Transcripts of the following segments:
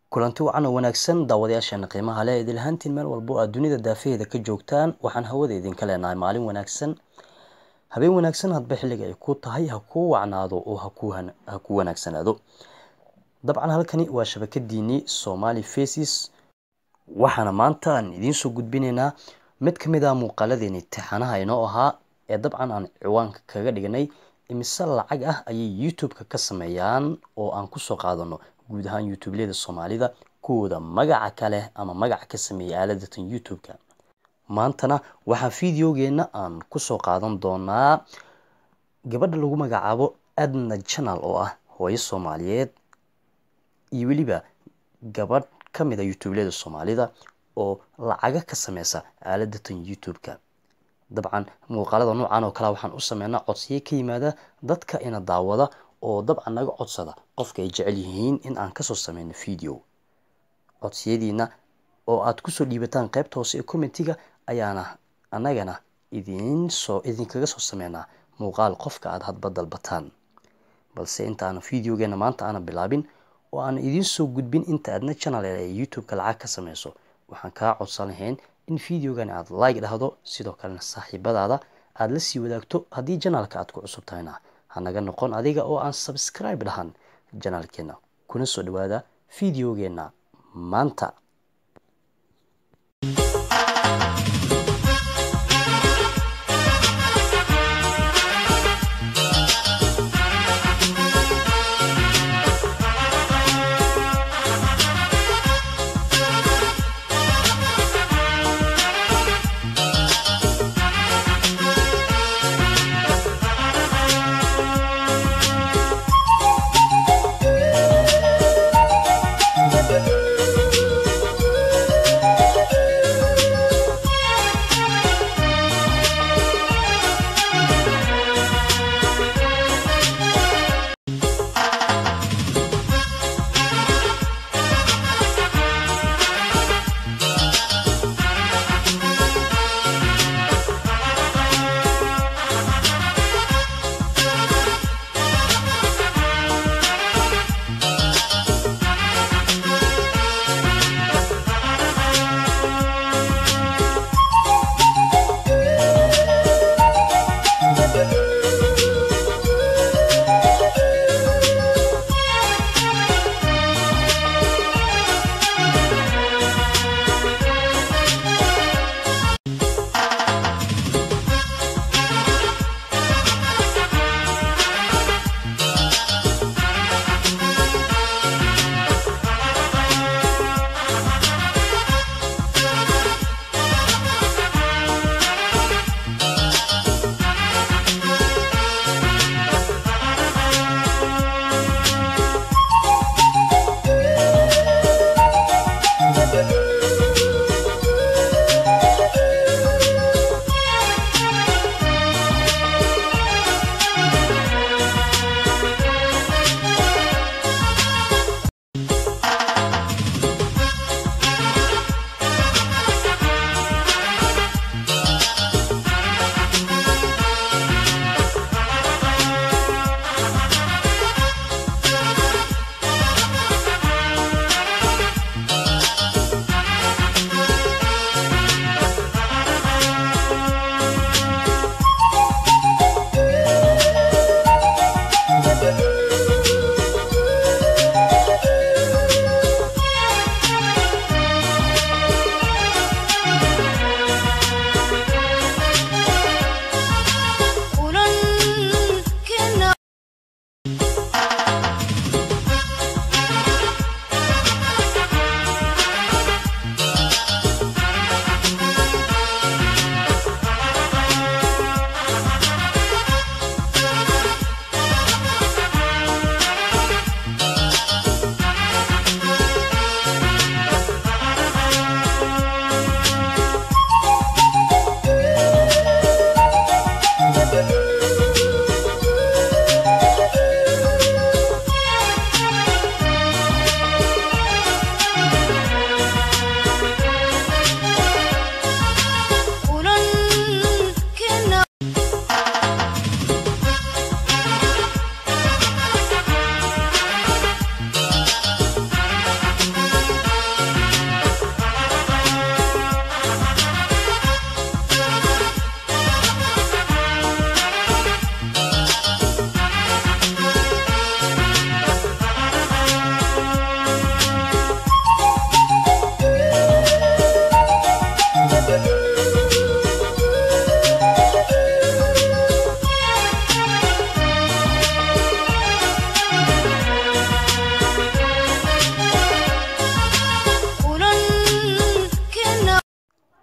kulanti wacan oo wanaagsan daawadayaasheena qiimaha leh idil ahaantiin meel walbo aad dunida daafaheeda ka joogtaan waxaan hawada idinka leenahay maalin wanaagsan habeen wanaagsan hadba xilliga ay ku tahay ha kuu wacnaado oo ha ku wanaagsanaado dabcan halkani waa shabakadiinii somali faces waxaana maanta aan idiinsoo gudbinaynaa mid ka mid ah muuqaaladeeni tixanaha inoo ahaa ee dabcan aan ciwaanka kaga dhignay imise lacag ah ayay youtube-ka ka sameeyaan oo aan kusoo qaadano guud ahaan youtubeleda soomaalida kuwooda magaca kaleh ama magaca ka sameeyay aaladatan youtube-ka maantana waxaa videogeena aan kusoo qaadan doonaa gabadha lagu magacaabo adna channel oo ah hooyo soomaaliyeed iyo weliba gabadh ka mid a youtubeleda soomaalida oo lacaga ka sameysa aaladatan youtube-ka dabcan muuqaalada noocan oo kale waxaan u sameynaa codsiyo ka yimaada dadka ina daawada oo dabcan naga codsada qofka ay jecel yihiin in aan kasoo sameyno video codsiyadiina oo aad kusoo dhiibataan qeybta hoose ee commentiga ayaana anagana idinsoo idinkaga soo sameynaa muuqaal qofka aada hadba dalbataan balse inta aana videogeena maanta aana bilaabin oo aan idiin soo gudbin inta aadna channel ee youtube-ka lacag ka sameyso waxaan kaa codsan lahayn in videogan aad like dhahdo sidoo kalena saaxiibadaada aada la sii wadaagto haddii janaalka aad ku cusub tahayna hanaga noqon adiga oo aan subscribe dhahan janaalkeena kuna soo dhawaada videogeena maanta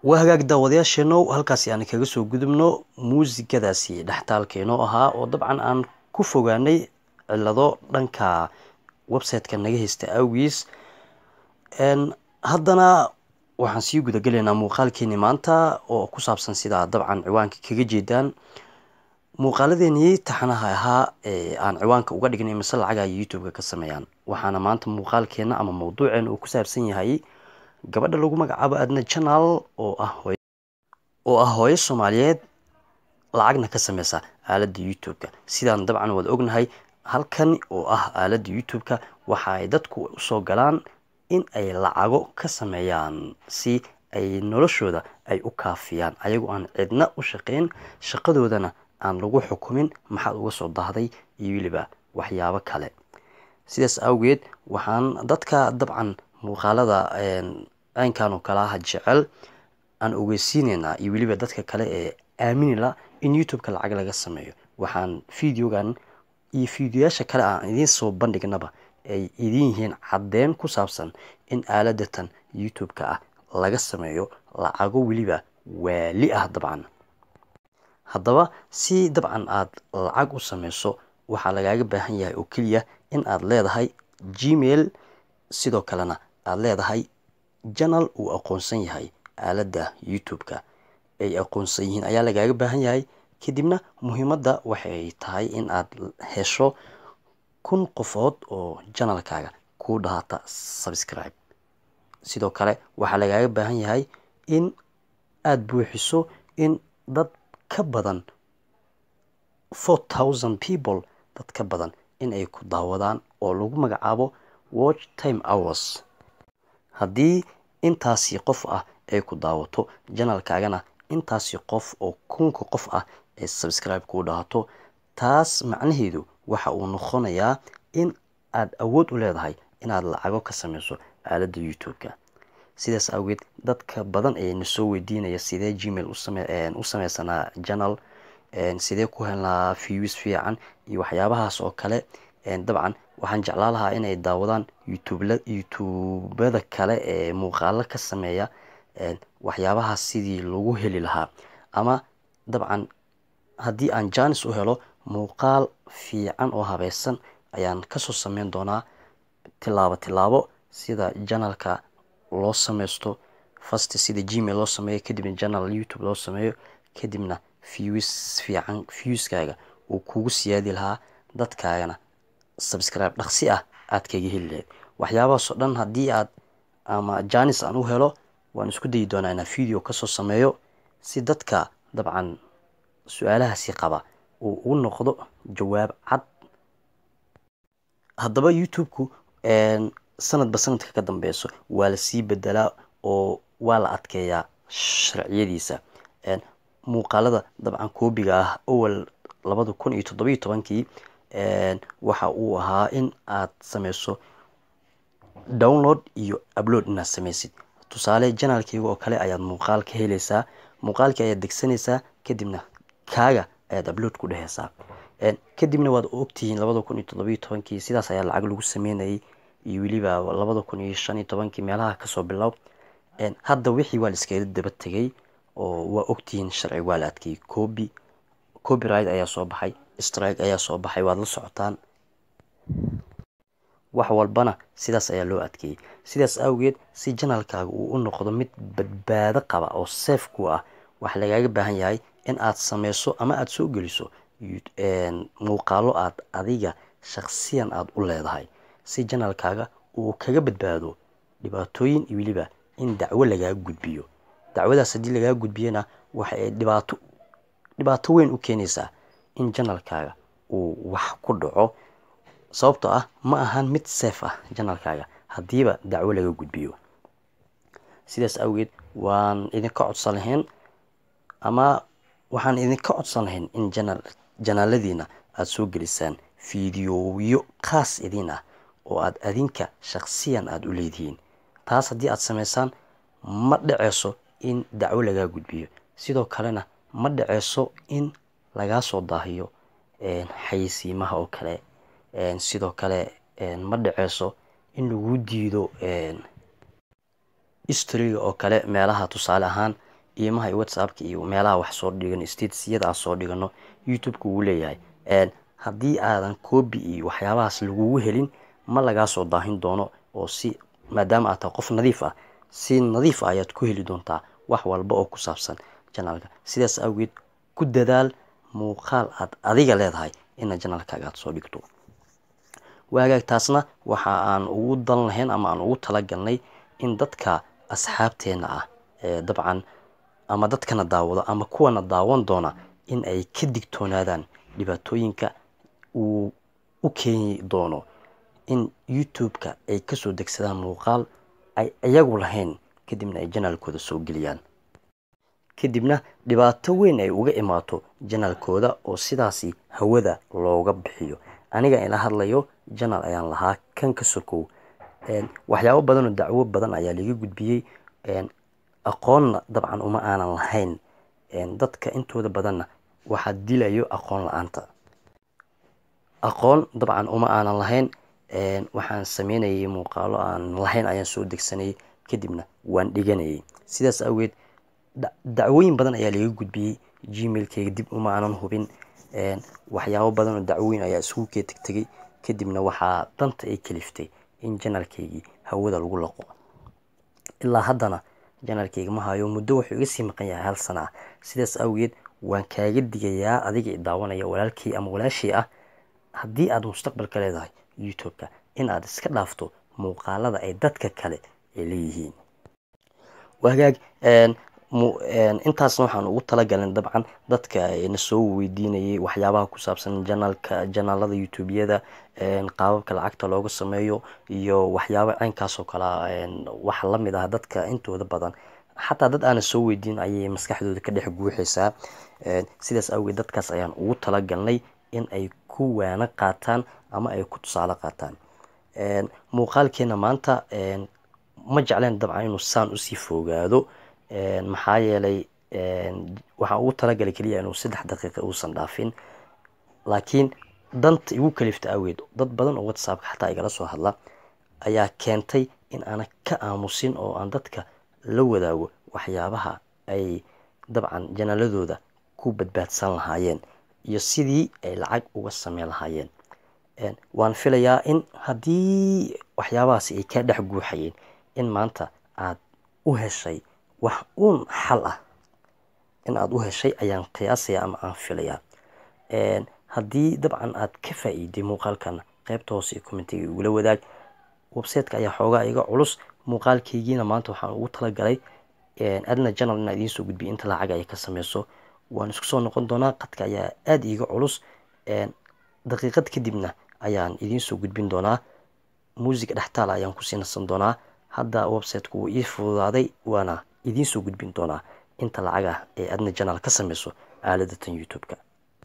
waa hagaag daawadayaasheenow halkaasi aan kaga soo gudubno muusigadaasi dhextaalkeenoo ahaa oo dabcan aan ku fogaanay cilado dhanka website-ka naga haysta awgiis haddana waxaan sii gudagelaynaa muuqaalkeeni maanta oo ku saabsan sidaa dabcan ciwaanka kaga jeedaan muuqaaladeenii taxanaha ahaa ee aan ciwaanka uga dhignay mise lacaga ay youtube-ka ka sameeyaan waxaana maanta muuqaalkeena ama mawduuceena uu ku saabsan yahay gabadha lagu magacaabo adna janaal oo ah hooy oo ah hooyo soomaaliyeed lacagna ka sameysa aaladda youtube-ka sidaan dabcan wada ognahay halkan oo ah aaladda youtube-ka waxa ay dadku usoo galaan in ay lacago ka sameeyaan si ay noloshooda ay u kaafiyaan ayagoo aan cidna u shaqeyn shaqadoodana aan lagu xukumin maxaad uga soo dahday iyo weliba waxyaabo kale sidaas awgeed waxaan dadka dabcan muuqaalada aynkan oo kale ah jecel aan ogeysiineynaa iyo weliba dadka kale ee aaminila in youtube-ka lacag laga sameeyo waxaan videogan iyo fideoyaasha kale aan idiin soo bandhignaba ay idin yihiin caddeyn ku saabsan in aaladatan youtube-ka ah laga sameeyo lacago weliba waali ah dabcan haddaba si dabcan aada lacag u sameyso waxaa lagaaga baahan yahay oo keliya in aad leedahay gmail sidoo kalena aada leedahay janal uu aqoonsan yahay aaladda youtube-ka ay aqoonsan yihiin ayaa lagaaga baahan yahay kadibna muhiimadda waxay tahay in aad hesho kun qofood oo janalkaaga kuu dhahata subscribe sidoo kale waxaa lagaaga baahan yahay in aada buuxiso in dad ka badan four thousand people dad ka badan in ay ku daawadaan oo lagu magacaabo watch time hours haddii intaasi qof ah ay ku daawato janalkaagana intaasi qof oo kunka qof ah ee subscribe kuu dhahato taas macnaheedu waxa uu noqonayaa in aada awood u leedahay inaad lacago ka sameyso aaladda youtube-ka sidaas awgeed dadka badan ayayna soo weydiinaya sidee gmail u sameysanaa janal sidee ku helnaa views fiican iyo waxyaabahaas oo kale dabcan waxaan jeclaa lahaa inay daawadaan youtubada kale ee muuqaalo ka sameeya waxyaabahaas sidii lagu heli lahaa ama dabcan haddii aan janis u helo muuqaal fiican oo habeysan ayaan kasoo sameyn doonaa tilaabo tilaabo sida janalka loo sameysto fast sida gmail loo sameeyo kadibna janal youtube loo sameeyo kadibna views fiican viewskaaga uu kugu siyaadi lahaa dadkaagana subscribe dhaqsi ah aad kaga heli lahayd waxyaabahaasoo dhan haddii aad ama janis aan u helo waan isku dayi doonaa inaa video kasoo sameeyo si dadka dabcan su-aalahaasi qaba uu u noqdo jawaab cad haddaba youtube-ku sanadba sanadka ka dambeyso waa lasii bedelaa oo waa la adkeeyaa sharciyadiisa muuqaalada dabcan koobiga ah awal labada kun iyo toddobiyo tobankii waxa uu ahaa in aad sameyso download iyo upload inaad sameysid tusaale janaalkeyga oo kale ayaad muuqaal ka heleysaa muuqaalkii ayaad degsanaysaa kadibna kaaga ayaad upload ku dheheysaa kadibna waad ogtihiin labada kun iyo toddobiyo tobankii sidaas ayaa lacag lagu sameynayay iyo weliba labada kun iyo shan iyo tobankii meelaha kasoo bilow hadda wixii waa la iskaga daba tegay oo waa ogtihiin sharci waa la adkeeyey copy copyright ayaa soo baxay strike ayaa soo baxay waad la socotaan wax walbana sidaas ayaa loo adkeeyey sidaas awgeed si janalkaaga uu u noqdo mid badbaado qaba oo safe ku ah waxaa lagaaga baahan yahay in aad sameyso ama aada soo geliso muuqaalo aad adiga shaksiyan aada u leedahay si janalkaaga uu kaga badbaado dhibaatooyin iyo weliba in dacwo lagaa gudbiyo dacwadaas haddii lagaa gudbiyana waxa ay dhibaato dhibaato weyn u keenaysaa in janalkaaga uu wax ku dhaco sababtoo ah ma ahan mid safe ah janalkaaga haddiiba dacwo laga gudbiyo sidaas awgeed waan idinka codsan lahayn ama waxaan idinka codsan lahayn in janal janaaladiina aada soo gelisaan fideoyo khaas idin ah oo aada adinka shaksiyan aada u leedihiin taas haddii aada sameysaan ma dhaceyso in dacwo lagaa gudbiyo sidoo kalena ma dhaceyso in lagaa soo daahiyo xayeysiimaha oo kale sidoo kale ma dhaceyso in lagu diido historyga oo kale meelaha tusaale ahaan iimaha iyo whatsappka iyo meelaha wax soo dhigano statesiyada aan soo dhigano youtube-ka wuu leeyahay haddii aadan coobi iyo waxyaabahaas lagugu helin ma lagaa soo daahin doono oo si maadaama aad tahay qof nadiif ah si nadiif ah ayaad ku heli doontaa wax walba oo ku saabsan janaalka sidaas awgeed ku dadaal muuqaal aad adiga leedahay ina janaalkaaga aad soo dhigto waagaag taasna waxa aan ugu dan lahayn ama aan ugu talagalnay in dadka asxaabteena ah ee dabcan ama dadkana daawado ama kuwana daawan doona in ay ka digtoonaadaan dhibaatooyinka uu u keeni doono in youtube-ka ay kasoo degsadaan muuqaal ay iyagu lahayn kadibna ay janaalkooda soo geliyaan kadibna dhibaato weyn ay uga imaato janaalkooda oo sidaasi hawada looga bixiyo aniga ila hadlayo janaal ayaan lahaa kan ka sokow waxyaabo badanoo dacwo badan ayaa laga gudbiyey aqoonna dabcan uma aanan lahayn dadka intooda badanna waxaa dilayo aqoon la-aanta aqoon dabcan uma aanan lahayn waxaan sameynayay muuqaalo aan lahayn ayaan soo degsanayay kadibna waan dhiganayay sidaas awgeed dacwooyin badan ayaa laga gudbiyey gmailkeyga dib uma aanan hubin waxyaabo badanoo dacwooyin ayaa isugu kee tegtegay kadibna waxaa danta ay kaliftay in janaalkeygii hawada lagu laqo ilaa haddana janaalkeyga ma hayo muddo wuxuu iga sii maqan yahay hal sana ah sidaas awgeed waan kaaga digayaa adiga i daawanaya walaalkii ama walaashii ah haddii aad mustaqbalka leedahay youtube-ka in aad iska dhaafto muuqaalada ay dadka kale ay leeyihiin wagaag intaasna waxaan ugu talagalin dabcan dadka na soo weydiinayay waxyaabaha ku saabsan janaalka janaalada youtubeyada qaababka lacagta looga sameeyo iyo waxyaaba caynkaas oo kale wax lamid ah dadka intooda badan xataa dad aana soo weydiin ayay maskaxdooda ka dhex guuxaysaa sidaas awgeed dadkaas ayaan ugu talagalnay in ay ku waano qaataan ama ay ku tusaale qaataan muuqaalkeena maanta ma jecleen dabcan inuu saan usii fogaado maxaa yeelay waxaan ugu talagalay keliya inuu saddex daqiiqa uusan dhaafin laakiin danta igu kalifta aweed dad badan oo whatsappka xataa igala soo hadla ayaa keentay in aanan ka aamusin oo aan dadka la wadaago waxyaabaha ay dabcan janaaladooda ku badbaadsan lahaayeen iyo sidii ay lacag uga sameyn lahaayeen waan filayaa in haddii waxyaabahaasi ay kaa dhex guuxayeen in maanta aad u heshay wax uun xal ah in aada u heshay ayaan qiyaasaya ama aan filayaa haddii dabcan aad ka faa-iiday muuqaalkana qeybta hoose ee commentiga igula wadaag websiteka ayaa xoogaa iga culus muuqaalkeygiina maanta waxaan ugu talagalay adna janal inaa idiin soo gudbiya inta lacag ay ka sameyso waan isku soo noqon doonaa qadka ayaa aada iiga culus daqiiqad kadibna ayaan idiin soo gudbin doonaa muusiga dhextaala ayaan kusii nasan doonaa hadda websiteku wuu ii fududaaday waana idiin soo gudbin doonaa inta lacag ah ee adna janaal ka sameyso aaladatan youtube-ka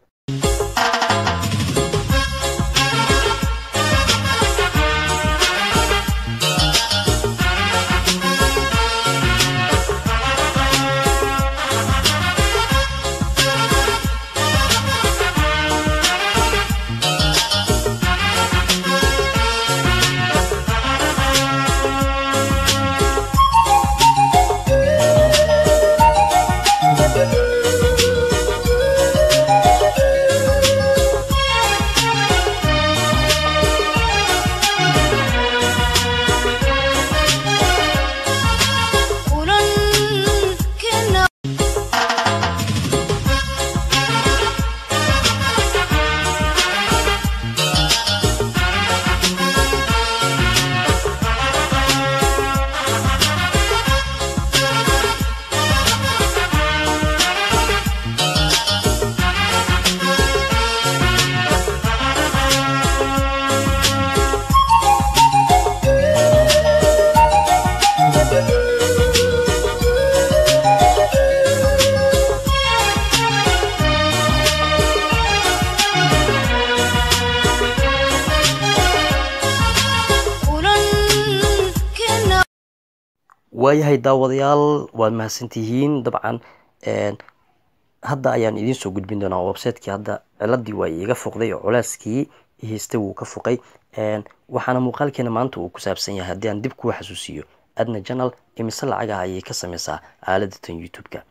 waayahay daawadayaal waad mahadsantihiin dabcan hadda ayaan idiin soo gudbin doonaa websitekii hadda ciladii waa iiga foqday oo culeyskii haystay wuu ka foqay waxaana muuqaalkeena maanta uu ku saabsan yahay haddii aan dib kuu xasuusiyo adna janal imise lacagaha ayay ka sameysaa aaladatan youtube-ka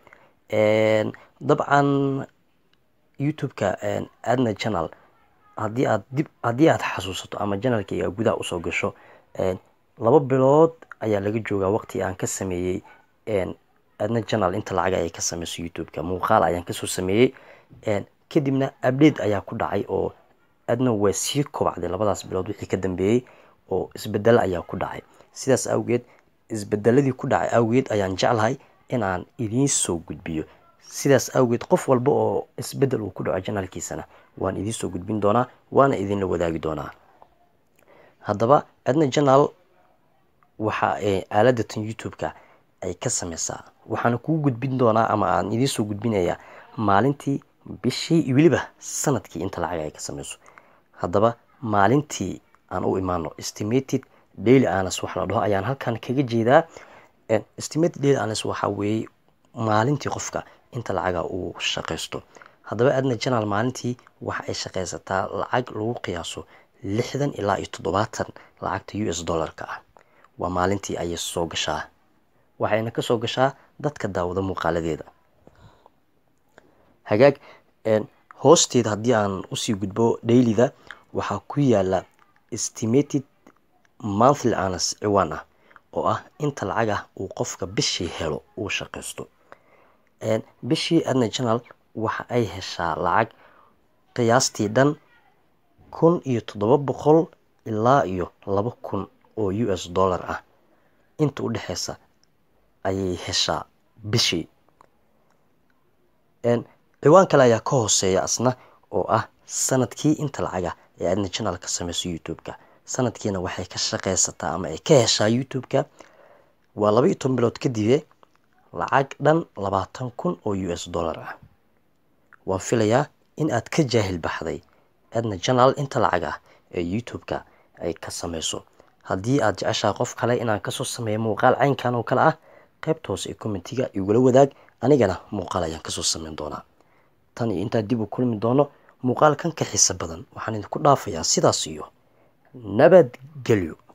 dabcan youtube-ka adna channel haddii aad dib haddii aad xasuusato ama janalkayga gudaha usoo gasho laba bilood ayaa laga joogaa waqti aan ka sameeyey adna channel inta lacag ay ka sameyso youtube-ka muuqaal ayaan kasoo sameeyey kadibna update ayaa ku dhacay oo adna waa sii kobacday labadaas bilood wixii ka dambeeyey oo isbedelo ayaa ku dhacay sidaas awgeed isbedeladii ku dhacay awgeed ayaan jeclahay in aan idiin soo gudbiyo sidaas awgeed qof walba oo isbedel uu ku dhaco janaalkiisana waan idiin soo gudbin doonaa waana idinla wadaagi doonaa haddaba adna janaal waxa aaladatan youtube-ka ay ka sameysaa waxaana kuu gudbin doonaa ama aan idiin soo gudbinayaa maalintii bishii weliba sanadkii inta lacag ay ka sameyso haddaba maalintii aan u imaano estimated daily anas wax la dhaho ayaan halkan kaga jeedaa estimated daily anas waxaa weeye maalintii qofka inta lacaga uu shaqaysto haddaba adna janaal maalintii waxa ay shaqaysataa lacag lagu qiyaaso lixdan ilaa iyo toddobaatan lacagta u s dollarka ah waa maalintii ayay soo gashaa waxayna kasoo gashaa dadka daawada muuqaaladeeda hagaag hoosteeda haddii aan usii gudbo dailida waxaa ku yaala estimated monthly anas ciwaan ah oo ah inta lacag ah uu qofka bishii helo uu shaqaysto bishii adna janaal waxa ay heshaa lacag qiyaastii dhan kun iyo toddoba boqol ilaa iyo laba kun oo u s dollar ah inta u dhexeysa ayay heshaa bishii ciwaan kale ayaa ka hooseeya asna oo ah sanadkii inta lacaga ee adna janaal ka sameyso youtube-ka sanadkiina waxay ka shaqeysataa ama ay ka heshaa youtube-ka waa laba iyo toban bilood kadibe lacag dhan labaatan kun oo u s dollar ah waan filayaa in aad ka jaahil baxday adna janaal inta lacag ah ee youtube-ka ay ka sameyso haddii aad jeceshaha qof kale inaan kasoo sameeyo muuqaal caynkan oo kale ah qaybta hoose ee commentiga igula wadaag anigana muuqaal ayaan kasoo sameyn doonaa tan iyo intaa dib u kulmi doono muuqaal kan ka xiisa badan waxaan idinku dhaafayaa sidaas iyo nabadgelyo